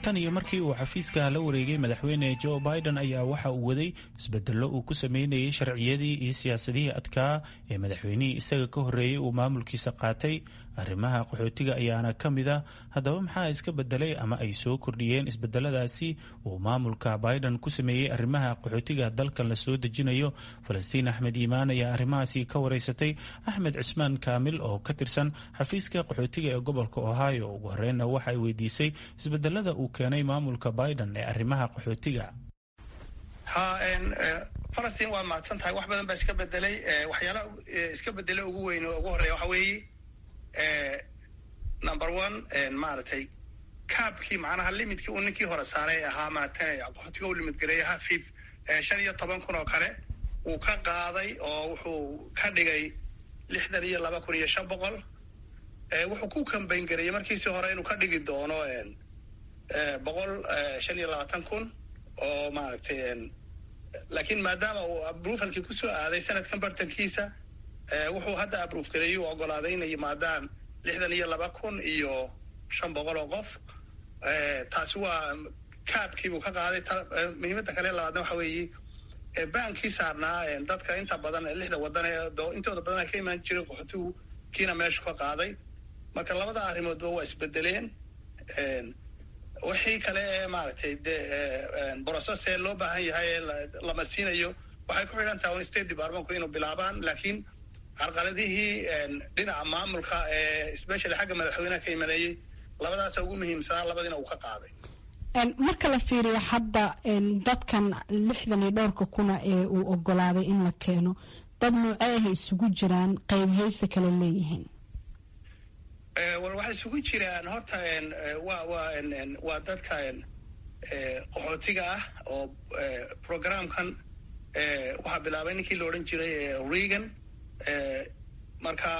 tan iyo markii uu xafiiska la wareegay madaxweyne joe biden ayaa waxa uu waday isbedello uu ku sameynayay sharciyadii iyo siyaasadihii adkaa ee madaxweynihii isaga ka horreeyey uu maamulkiisa qaatay arrimaha qaxootiga ayaana ka mid a haddaba maxaa iska bedelay ama ay soo kordhiyeen isbedeladaasi uu maamulka biden ku sameeyey arrimaha qaxootiga dalkan la soo dejinayo falastiin axmed iimaan ayaa arrimahaasi ka wareysatay axmed cismaan kaamil oo ka tirsan xafiiska qaxootiga ee gobolka ohio ugu horreynna waxa ay weydiisay isbedelada uu keenay maamulka biden ee arrimaha qaxootiga ha falastiin waa mahadsan tahay wax badan baa iska bedelay waxyaalaha iska bedelay ugu weyn oo ugu horreeya waxa weeye number one maaragtay kaabkii macnaha limidkii uu ninkii hore saaray ahaa maatan qaxootiga u limid gareeyay hafif shan iyo toban kun oo kale wuu ka qaaday oo wuxuu ka dhigay lixdan iyo laba kun iyo shan boqol wuxuu ku kambayn gareeyey markiisii hore inuu ka dhigi doono boqol shan iyo labaatan kun oo maaragtay laakiin maadaama uu abrufalkii kusoo aaday sanadkan bartankiisa wuxuu hadda abruf gareeyey u ogolaaday inay yimaadaan lixdan iyo laba kun iyo shan boqol oo qof taasi waa kaabkiibuu ka qaaday muhiimadda kale labaadna waxa weeye baankii saarnaa dadka inta badan lixda wadan ee intooda badan ay ka imaan jiray qaxootigu kiina meeshu ka qaaday marka labada arrimoodba waa isbedeleen wixii kale ee maaragtay de brocesse loo baahan yahay ee la marsiinayo waxay ku xidhan tahay state departmentku inuu bilaabaan laakiin carqaladihii dhinaca maamulka ee specially xagga madaxweynaha ka imaneeyey labadaasa ugu muhiimsanaa labadiina uu ka qaaday marka la fiiriyo hadda dadkan lixdan iyo dhowrka kuna ee uu ogolaaday in la keeno dad noocee ahay isugu jiraan qeybhayse kale leeyihiin wal waxay isugu jiraan horta wa wa waa dadka qaxootiga ah oo programkan waxaa bilaabay ninkii la odhan jiray regan marka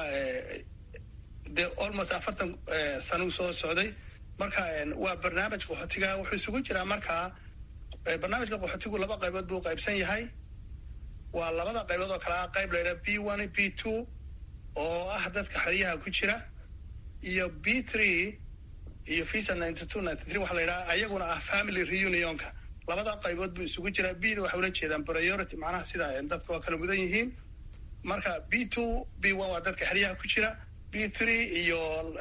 de almost afartan sanuu soo socday marka waa barnaamij qaxootiga wuxuu isugu jiraa markaa barnaamijka qaxootigu laba qaybood buu qaybsan yahay waa labada qaybood oo kale ah qayb laydhaha b one b two oo ah dadka xeryaha ku jira iyo b three iyo visa ninety two ninety three waxa la yidhaha ayaguna ah family reunionka labada qaybood buu isugu jiraa b da waxay ula jeedaan priority macnaha sida dadka waa kala mudan yihiin marka b two b one waa dadka xeryaha ku jira b three iyo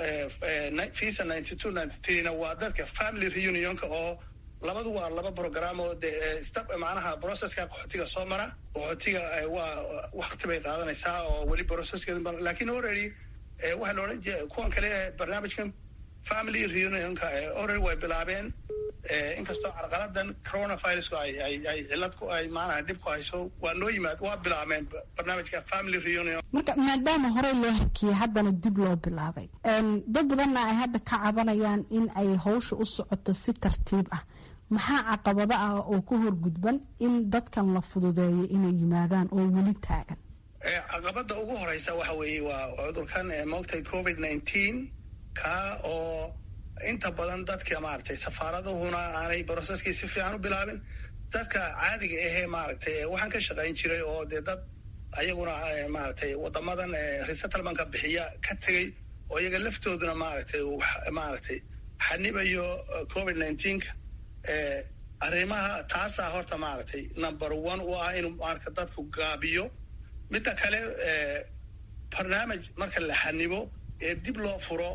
visa ninety two ninety threena waa dadka family reunionka oo labadu waa laba program oo de step macnaha processka qaxootiga soo mara qaxootiga waa wakti bay qaadanaysaa oo weli processkeeda lakin already waxaa la odhan jira kuwan kale barnaamijkan family reunionka already way bilaabeen inkastoo carqaladan coronavirusku ay ay ay cilad ku ay maanaha dhib ku hayso waa noo yimaad waa bilaabeen barnaamijka family reunion marka maadaama horey loo hakiyey haddana dib loo bilaabay dad badanna ay hadda ka cabanayaan in ay hawsha u socoto si tartiib ah maxaa caqabado ah oo ku horgudban in dadkan la fududeeyo inay yimaadaan oo weli taagan caqabada ugu horeysa waxa weeye waa cudurkan moogtay covid nineteen ka oo inta badan dadka maaragtay safaaradahuna aanay broceskii si fiican u bilaabin dadka caadiga ahee maaragtay waxaan ka shaqayn jiray oo dee dad ayaguna maaragtay wadamadan resettlementka bixiya ka tegey oo iyaga laftooduna maaragtay maaragtay xanibayo covid nineteenka arrimaha taasaa horta maaragtay number one u ah inuu marka dadku gaabiyo midda kale barnaamij marka la xanibo ee dib loo furo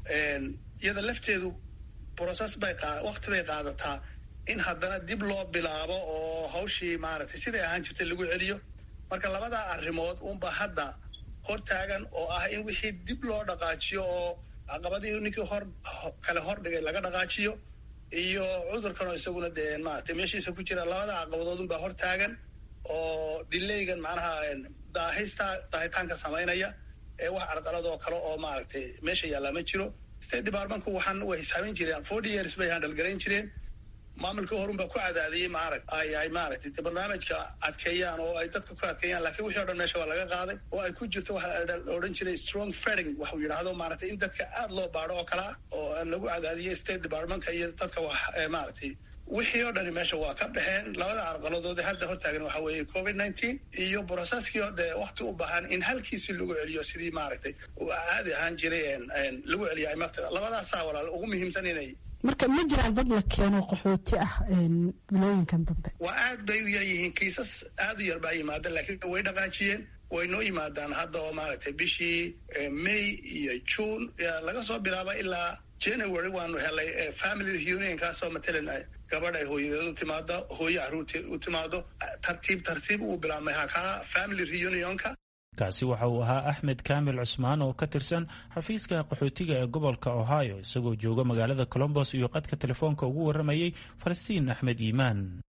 iyada lafteedu process bay wakti bay qaadataa in haddana dib loo bilaabo oo hawshii maaragtay siday ahaan jirtay lagu celiyo marka labada arrimood unba hadda hor taagan oo ah in wixii dib loo dhaqaajiyo oo caqabadii ninkii hor kale hor dhigay laga dhaqaajiyo iyo cudurkan oo isaguna dee maaragtay meeshiisa ku jira labada caqabadood unbaa hor taagan oo dilaygan macnaha daahista daahitaanka samaynaya ee wax carqalad oo kale oo maaragtay meesha yaallaa ma jiro state departmentku waxaan way hisaamin jireen forty years bay handal garayn jireen maamulkii horun baa ku cadaadiyey maarag ay ay maaragtay de barnaamijka adkeeyaan oo ay dadka ku adkeeyaan lakiin wixii o dhan meesha waa laga qaaday oo ay ku jirto waxa la odhan jiray strong feding waxuu yidhaahdo maaragtay in dadka aad loo baadho oo kale ah oo lagu cadaadiyey state departmentka iyo dadka wax maaragtay wixii oo dhani meesha waa ka baxeen labada carqaladood hadda hortaagan waxa weeye covid nineteen iyo broseskii oo dee wakti u baahan in halkiisii lagu celiyo sidii maaragtay uu caadi ahaan jiray lagu celiyo imartada labadaasaa walaal ugu muhiimsan inay marka ma jiraan dad la keeno qaxooti ah bilooyinkan dambe waa aad bay u yar yihiin kiisas aad u yar baa yimaada laakiin way dhaqaajiyeen way noo yimaadaan hadda oo maaragtay bishii may iyo june laga soo bilaaba ilaa january waanu helay family reunion kaasoo matalan gabadh ay hooyadeed u timaado hooye caruurteed u timaado tartiib tartiib uu bilaabmay hakaa family reunionka kaasi waxa uu ahaa axmed kaamil cusmaan oo ka tirsan xafiiska qaxootiga ee gobolka ohio isagoo jooga magaalada colombos iyo qadka telefoonka ugu warramayay falastiin axmed iimaan